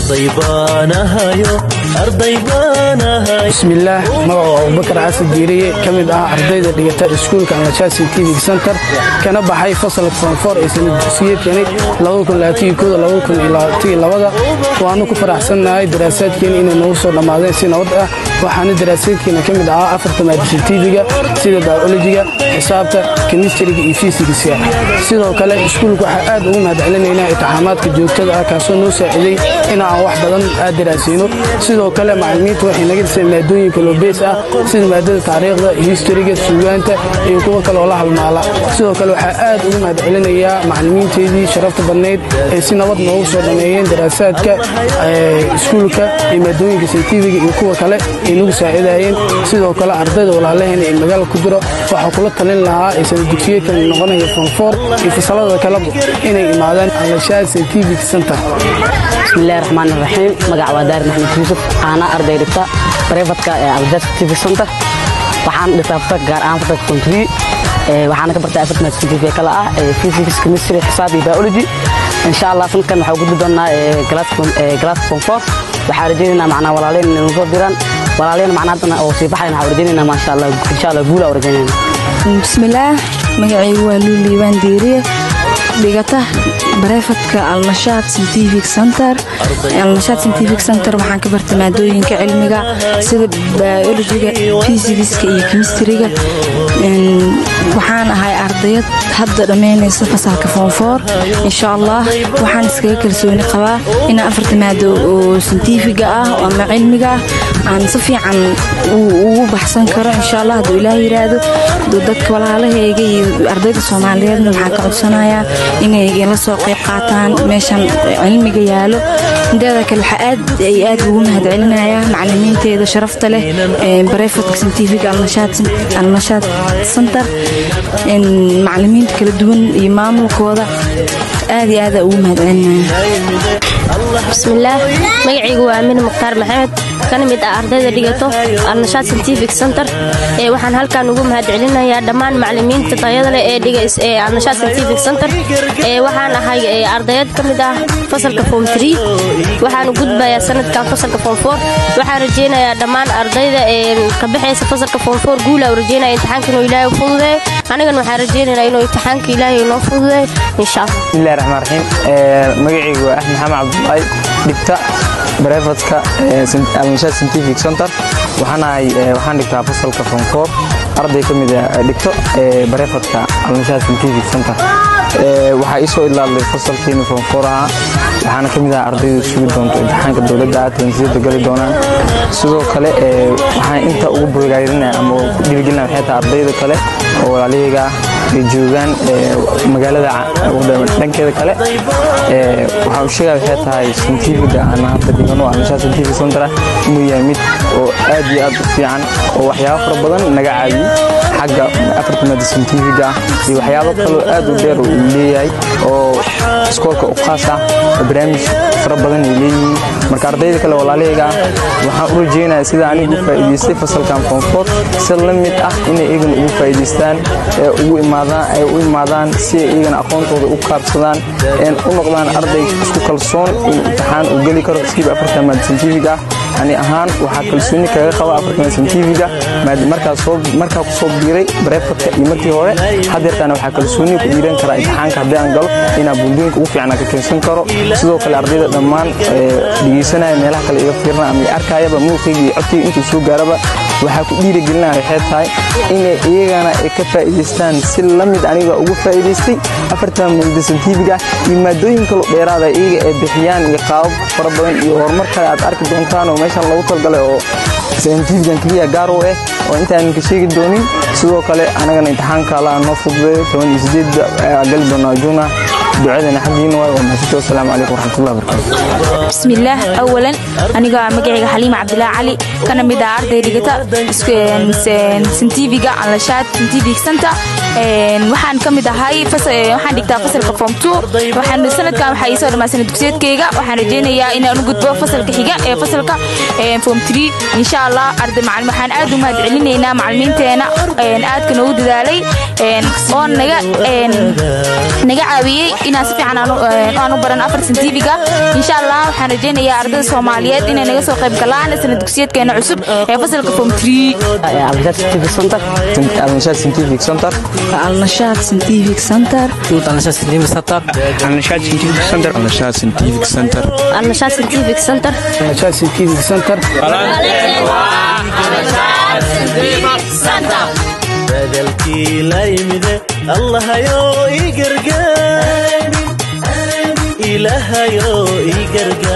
arday baanahayo arday baanahay bismillaah magacu abubakar xasan diiriye ka mid ah ardayda dhigata iskuulka amajaa scientific center kana baxay fasalka foonfoor ee sanad dugsiyeedkani waanu ku faraxsannahay daraasaadkeena inay noogu soo dhammaadeen si nabad ah waxaana daraasaadkeena ka mid ahaa afarta maadisitiibiga sida biolojiga xisaabta kemistriga iyo fisikska sidoo kale iskuulka waxaa aad ugu mahadcelinaynaa itixaamaadka joogtada ah kaasoo noo saaciday in aan wax badan aad daraasayno sidoo kale macallimiintu waxay naga dhiseen maadooyinka loobeys ah sida maadada taariikhda historiga suugaanta iyo kuwo kale oo la halmaala sidoo kale waxaa aad ugu mahadcelinayaa macallimiinteedii sharafta badnayd ee si nabad noogu soo dhameeyeen daraasaadka iskuulka iyo maadooyinka saytifiga iyo kuwa kale ay nagu saacidayeen sidoo kale ardayda walaalaheena ee magaala ku jiro waxaa kula talin lahaa ee sanad dugsiyeedkan noqonaya fonfoor iyo fasalada kaleba inay imaadaan alashaad scientific center bismillahi raxmaan raxiim magac waa daarin axmed yuusuf aana arday dhigta barefadka ee alashaad scientific center waxaan dhigtaa fasalka gaar ahaan fasalka kontri waxaana ka bartay afartan scientific kale ah physics chemistry xisaab iyo biology insha allah sanadkan waxaa gudbi doonaa glass fonfoor waxaa rajaynaynaa macnaa walaaleen inay nusoo diraan walaaleen macnaa haddana oo sii baxayn waxaa rajaynaynaa maasha allah insha allah guula oo rajaynayna bismillaah magacaygu waa luuliibaan diiriye dhigata bareefadka alnashaad scientific center alnashaad scientific center waxaan ka bartay maadooyinka cilmiga sida biologiga fisikska iyo kemistriga waxaan ahay ardayad hadda dhammaynaysa fasalka foonfoor insha allah waxaan iskaga kalsooni qabaa inaan afarta maado oo scientifiga ah ama cilmiga ah aan si fiican ugu baxsan karo insha allah hadduu ilaah yiraahdo dadka walaalahayga iyo ardayda soomaaliyeedna waxaan ka codsanayaa inay la soo qayb qaataan meeshan cilmiga yaalo inteeda kale waxaa aad ay aad ugu mahadcelinayaa macalimiinteeda sharafta leh barefadka scientific alnashaad center macalimiinta kala duwan iyo maamulkooda aad iyo aada ugu mahadcelinaya bismillaah magacaygu waa amin mukhtaar maxamed kana mid ah ardayda dhigato alnashaad scientific center waxaan halkan ugu mahadcelinayaa dhammaan macalimiinta tayada leh ee dhiga alnashaad scientific center waxaan ahay ardayad ka mid ah fasalka form tree waxaan gudbayaa sanadkan fasalka form four waxaan rajaynayaa dhammaan ardayda ka baxaysa fasalka form four guula u rajaynaya imtixaanka inuu ilaahay u fududeeyo anigana waxaan rajaynaynaa inuu imtixaanka ilaahay inoo fududeeyo insha allah bismillahi raxmaan raxiim magacaygu waa axmed xamed cabdulaay dhigta barefadka alnashaad scientific center waxaan dhigtaa fasalka fonfoor arday ka mid dhigto barefadka alnashaad scientific center waxaa ii soo idlaalday fasalkiina fonfoor ahaa waxaana ka mid ah ardayda sugi doonto imtixaanka dowladda ah tansiyada gali doonaan sidoo kale waxaan inta ugu boogaarinaya ama ku dhiirigelinaya waxay tahay ardayda kale oo walaalahayga ah ay joogaan magaalada dhankeeda kale waxaan u sheegaya waxay tahay scientifiga aan hadda dhigano alnashaad scientific center ah inuu yahay mid oo aad iyo aad u fiican oo waxyaabo fara badan naga caawiyey xagga afarta maada scientifiga ah iyo waxyaabo kaloo aad u dheer uu leeyahay oo iskoolka u khaas ah oo barnaamij fara badan ay leeyihiin marka ardayda kale walaalahayga ah waxaan u rajaynayaa sida anigu u faa'iidaystay fasalkan fonfood si la mid ah inay iyagana ugu faa'iidaystaan ee ugu imaadaan ay u imaadaan si ay iyagana aqoontooda u kaabsadaan een u noqdaan arday isku kalsoon in imtixaan uu geli karo siiba afartan maada scientific ah ani ahaan waxaa kalsooni kaga qaba afartan scientifiga markaa ku soo biiray barefadka iyo markii hore hadeertaana waxaa kalsooni ku dhiiran karaa imtixaanka haddii aan galo inaan buundooyinka ugu fiicnaa ka keensan karo sidoo kale ardayda dhammaan dhegeysanaya meelaha kale iga fiirna ama arkayaba muuqayga iyo codkayga intuu soo gaaraba waxaa ku dhiirigelinaya waxay tahay inay iyagana ay ka faa'iidaystaan si la mid aniga ugu faa'iidaystay afartan maada scientifiga iyo maadooyin kaloo dheeraada iyaga ay bixiyaan iyo qaabab fara badan iyo horumar kale aad arki doontaan oo meeshan loogu talgalay oo scientifigan keliya gaar u ah oo intaanan ka sheegi doonin sidoo kale anagana imtixaanka alla noo fududeeyo toban iyo sideed ayaa gali doonaa juuna ducadana xaggiina waay waa mahadsantahay wasalaamu calaykum waraxmatullahi wabarakatu bismillaah awalan aniga magacayga xaliima cabdilaahi cali kana mid ah arday dhigata scientifiga alnashaad scientific center waxaan ka mid ahay waxaan dhigtaa fasalka form two waxaan sanadkan waxaa ii soo dhammaysana dugsiyeedkayga waxaan rajaynayaa inaan u gudbo fasalka xiga ee fasalka form three insha allah arday macalin waxaan aad u mahad celinaynaa macalimiinteena aadka noogu dadaalay oo naga naga caawiyey inaan si fiican aan u baran afar sentifiga insha allah waxaan rajaynayaa ardayda soomaaliyeed inay naga soo qayb galaan sana dugsiyeedkeena cusub ee fasalka form three alnashaad scientific center alnashaad scientific center alnashaad scientific center alnashaad scientific center alnashaad scientific center alnashaad scientific center alnashaad scientific center badalkii la yimide allahayoo ii gargaar ilaahayoo ii gargaar